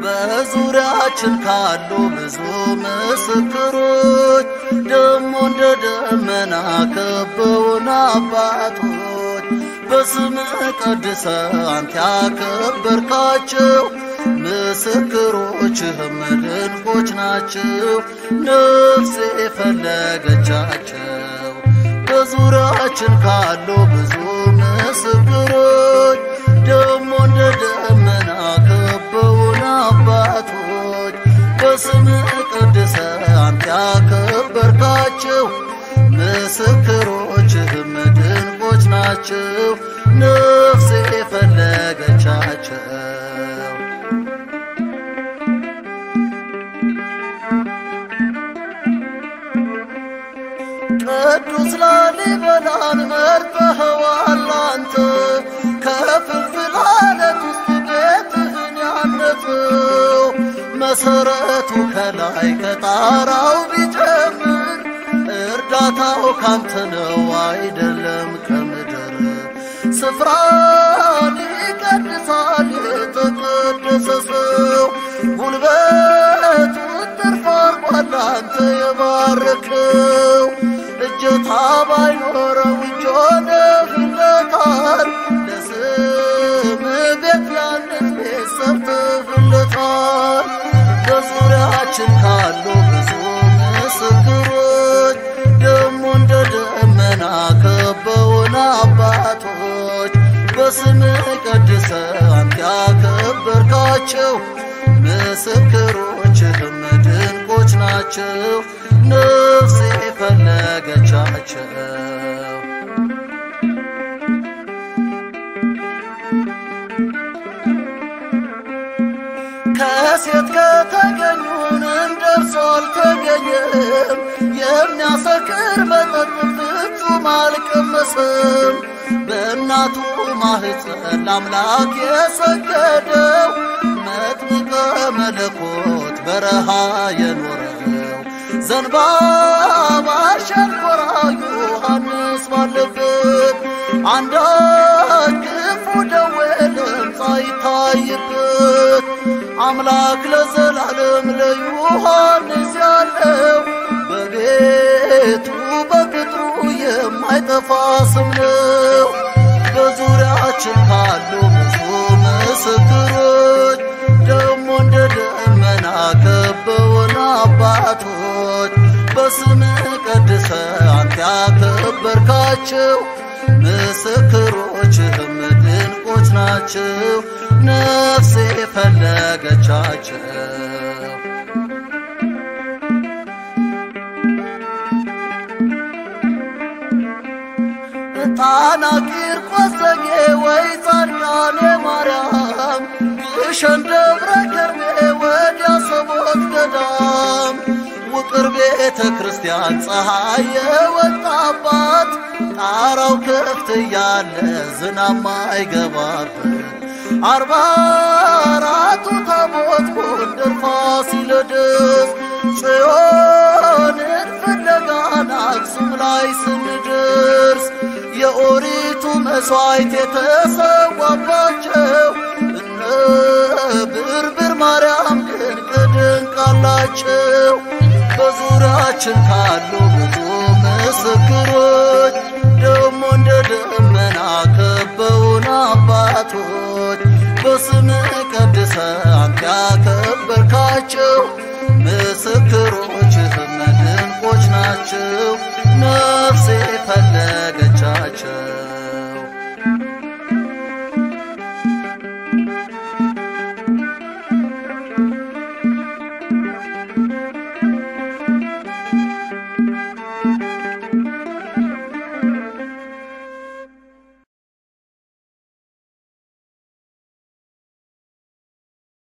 በዙሪያችን ካሉ ብዙ ምስክሮች ደሞ እንደ ደመና ከበውን አባቶች በስምህ ቀድሰ አንተ ያከበርካቸው ምስክሮችህም ድንቆች ናቸው። ነፍሴ የፈለገቻቸው በዙሪያችን ካሉ ብዙ ምስክሮች ደሞ እንደ ደመና ከበውን አባቶች በስምህ ቀድሰ አንተ ያከበርካቸው ምስክሮችህም ድንቆች ናቸው። ነፍሴ የፈለገቻቸው ቅዱስ ላሊበላን መርጠኸዋል አንተ ከፍልፍል አለት ውስጥ ቤትህን ያነጽው መሰረቱ ከላይ ከጣራው ቢጀምር እርዳታው ካንተ ነው አይደለም ከምድር ስፍራን ይቀድሳል የተቀደሰ ሰው ጉልበቱ ትርፍ አርጓል አንተ የባረከው እጀታ ባይኖረው እጅ ሆነህለታል ለስም ቤት ያንን ቤት ሰርተህለታል በዙሪያችን ካሉ ብዙ ምስክሮች ደሞ እንደ ደመና ከበውን አባቶች በስምህ ቀድሰ አንተ ያከበርካቸው ምስክሮችህም ድንቆች ናቸው። ነፍሴ ፈለገቻቸው ከሴት ከተገኙን እንደርሱ አልተገኘም። የሚያሰክር መጠጥ ፍጹም አልቀመሰም። በእናቱ ማህፀን ለአምላክ የሰገደው መጥምቀ መለኮት በረሃ የኖረው ዘንባባ ሸንኮራ ዮሐንስ ባለበት አንዳች ክፉ ደዌ ለምጽ አይታይበት አምላክ ለዘላለም ለዮሐንስ ያለው በቤቱ በቅጥሩ የማይጠፋ ስም ነው። በዙሪያችን ካሉ ብዙ ምስክሮች ደሞ እንደ ደመና ከበውን አባቶች በስምህ ቀድሰ አንተ ያከበርካቸው ምስክሮችህም ድንቆች ናቸው። ነፍሴ ፈለገቻቸው ጣና ቂርቆስ ዘጌ ወይ ጻድቃኔ ማርያም ግሸን ደብረ ከርቤ ወዲያ ሰቦት ገዳም ውቅር ቤተ ክርስቲያን ፀሐይ የወጣባት ጣራው ክፍት እያለ ዝናብ ማይገባበት አርባ አራቱ ታቦት ጎንደር ፋሲለደስ ጽዮንን ፍለጋን አክሱም ላይ ስንደርስ የኦሪቱ መሥዋዕት የተሰዋባቸው እነ ብርብር ማርያም ድንቅ ድንቅ አላቸው። በዙሪያችን ካሉ ብዙ ምስክሮች ደሞ እንደ ደመና ከበውን አባቶች በስምህ ቀድሰ አንተ ያከበርካቸው ምስክሮችህም ድንቆች ናቸው።